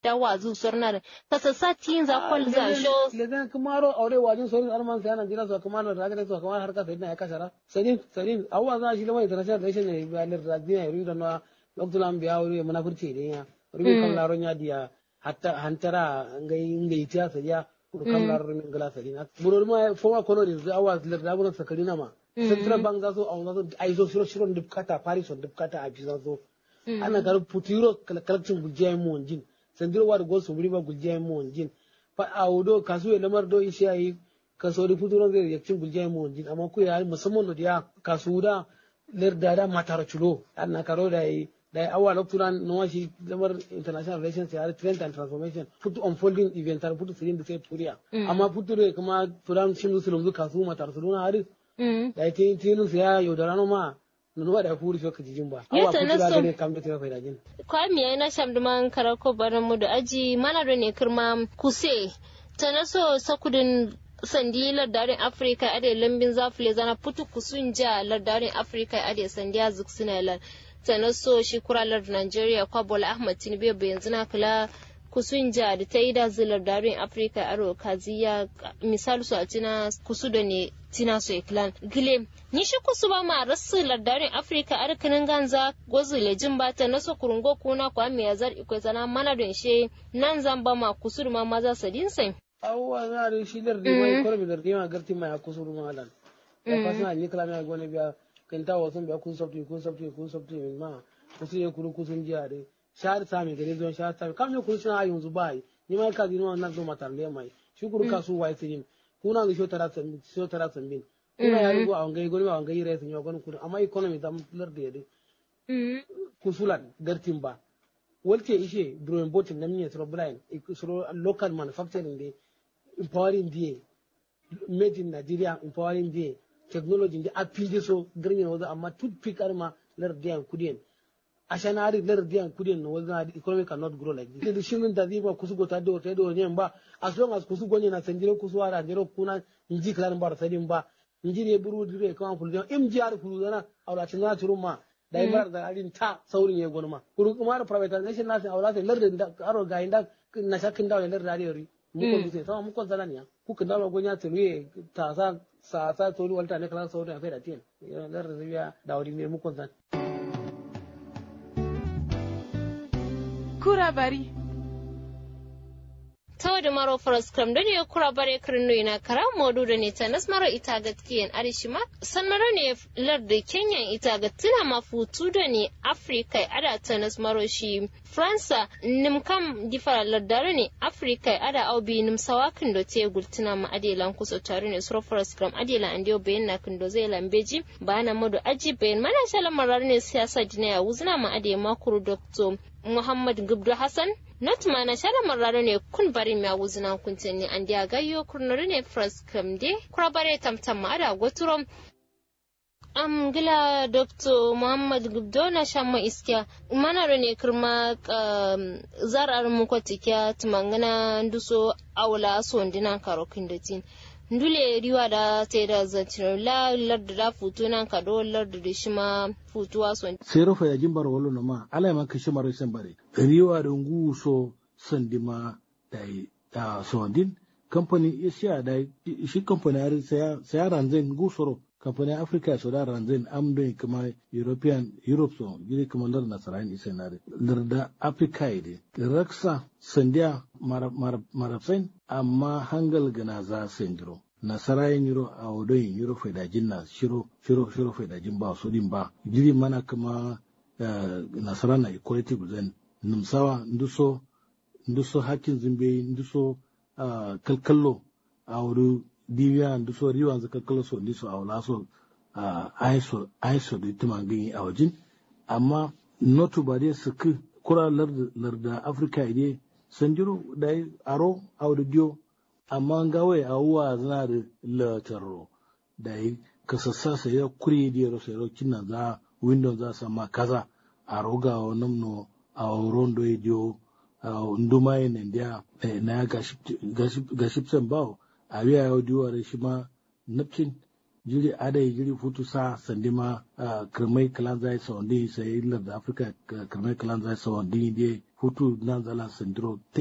da wazu sornar kasa sati za kwal za sho ledan kumaro aure wajin sorin alman sai nan jira so kumaro da ga so kumaro har ka sai na ya kasara sadin sadin awwa za shi lamai international relation ne ba lir da dina yuri da na loktulan biya wuri munafurci ne ya rubi kan laron ya diya hatta hantara ngai ngai tiya sariya kam lar min gala sadin buror ma foma kono da awwa lir da gurin sakari na ma central bank za so awon za so ai so shiro shiro dubkata paris on dubkata a fi za so ana gar putiro kalakcin gujiyai mu wanjin sandiro war gol so riba gujiyai mu wanjin fa awdo kasu ya lamar do ishe ayi kaso da putiro zai yakcin gujiyai mu wanjin amma ku ya musamman da ya kasu da ler da da matara chulo ana karo da yi da awa lokturan no shi lamar international relations ya trend and transformation put unfolding event tar put sirin da sai turiya amma putiro kuma turan shin su lumzu kasu matar su na hari da ya tin tinin ya yaudara no ma nunuwa da furi so ka jijin ba awa Yata na kutura so- gane kam da tira faida jin kwami ya na shamduman karako baran mu da aji mana da ne kirma kuse ta na so sakudin sandi lardarin afirka ade lambin zafile zana putu kusun ja lardarin afirka ade sandiya zuksina lan ta na so shi kuralar nigeria kwabola ahmad tinubu bai yanzu na kula kusun ja da ta yi da zilar darin afirka aro kaziya misali su a tina kusu da ne tina su iklan gile ni shi kusu ba ma rasu lardarin afirka ar kanin ganza gozu lejin bata na so kurungo kuna kwa mi yazar ikwai zana mana don she nan zan ba ma kusur ma maza sadin sai awa na da shi lar da mai korbi lar da ma garti mai kusuru ma halan ya fasna ni kala mai gone biya kan ta wasan biya kun sabti kun sabti kun sabti min ma kusu ya kuru kusun jiya de shahar sami gare zuwan shahar sami kam ne kuru shi na yanzu bai ni ma ka dinu wannan zo matar le mai shi kuru kasu wai sirin kuna ga shotara sambin shotara sambin kuna ya rugo a wangai goni ba wangai rai sun yi goni kuru amma economy da lar da yade kusulan gartin ba walte ishe drawing botin na miye soro blind soro local manufacturing de empowering die made in Nigeria empowering die technology de apide so garin wazo amma toothpick arma lar diyan kudien ashanari lar diyan kudien no wazo na economy cannot grow like this the shirin da ziba kusu gota do ta do ne ba as long as kusu gonye na sanjiro kusu ara jero kuna inji klan bar sadin ba inji ne buru dire kan fuljan mgr fulzana awla tinga turuma da bar da arin ta saurin ya gonma kuru kuma da privatization nasu awla sai lar da aro ga inda na shakin dawo lar da yori muko dutse sama muko zalaniya kuka dawo gonya tuluye ta sa sa sa tori walta ne kala saurin afai da tin lar da biya da wuri ne muko zan Kura bari. tawa da maro faras kram da ne kura bare kirno ina kara modu da ne ta nas maro ita gatkiyan arishima san maro ne lar da kenyan ita gatina mafutu da ne afrika ada ta nas maro shi fransa nim kam difara lardare ne afrika ada au bi nim sawakin do te gultina ma adelan kuso tare ne suro faras kram adela andio bayan na kindo zai lambeji bana modu aji bayan mana shala marar ne siyasa dinaya wuzna ma ade makuru dr muhammad gubdu hassan not mana shala marraro ne kun bari mi awuzuna kuntenni andi agayyo kurnore ne fras kamde kurabare tamtam ma ada goturom am gila dr muhammad gubdo na shamma iskiya manaro ne kirma um, zarar mu kwatikya tumangana nduso awla sondina karo kindatin ndule riwa da te da zantino la lardu da futu nan kado lardu da shima futuwa son sai rufa ya jimbar walo na ma ala ma kashi mara san bare riwa da ngu so sandima da da sondin company asia da shi company har sai sai ranzen ngu soro company africa so da ranzen am do kuma european europe so gidi kuma lar nasaran isenare lar da africa ide raksa sandiya marafsain amma hangal gana za sendiro nasarayin yiro a wadoyin yiro faidajin na shiro shiro shiro faidajin ba su din ba jiri mana kuma nasara na equality guzen numsawa nduso nduso hakin zimbe nduso kalkallo a wuri dibiya nduso riwa za kalkallo so ndiso a wala so aiso aiso da tuma gani a wajin amma notu ba dai su kura larda afirka ide sanjiro da aro a wuri diyo amma gawe a wuwa zana da lataro da yi kasassa sai ya kuri da yaro sai rokin nan za windows za sa ma kaza a roga wa namno a rondo ya diyo a nduma ya nan dia na ya gashi sen bawo a biya ya diyo da shi ma napcin jiri adai jiri futu sa sandima kirmai kalan zai sawandi sai lar da afirka kirmai kalan zai sawandi ne futu nan zala sandiro